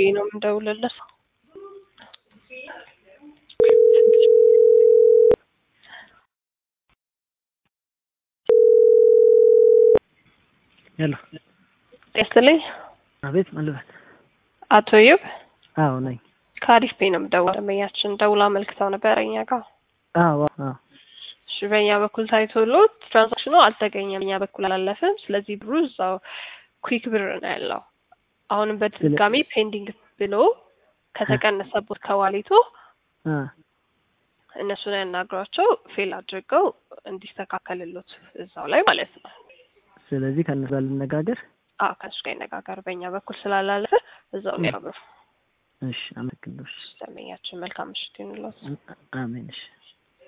ነው የምደውልለት። ሄሎ ጤስልኝ አቤት መልበል አቶ ዩብ አዎ ነኝ ከአሪፍ ቤ ነው የምደውለው። ደንበኛችን ደውላ አመልክተው ነበር እኛ ጋር። አዎ አዎ እሺ በእኛ በኩል ታይቶሎት ትራንዛክሽኑ አልተገኘም፣ እኛ በኩል አላለፍም። ስለዚህ ብሩ እዛው ኩዊክ ብር ነው ያለው። አሁንም በድጋሚ ፔንዲንግ ብሎ ከተቀነሰቦት ከዋሌቱ አ እነሱን ያናግሯቸው ፌል አድርገው እንዲስተካከልሉት እዛው ላይ ማለት ነው። ስለዚህ ከእነሱ ጋር ልነጋገር። አዎ ከእሱ ጋር ይነጋገር። በእኛ በኩል ስላላለፈ እዛው ላይ ነው ብሩ። እሺ አመሰግናለሁ። እሺ ደንበኛችን መልካም ምሽት ይሁንልዎት። አሜን። እሺ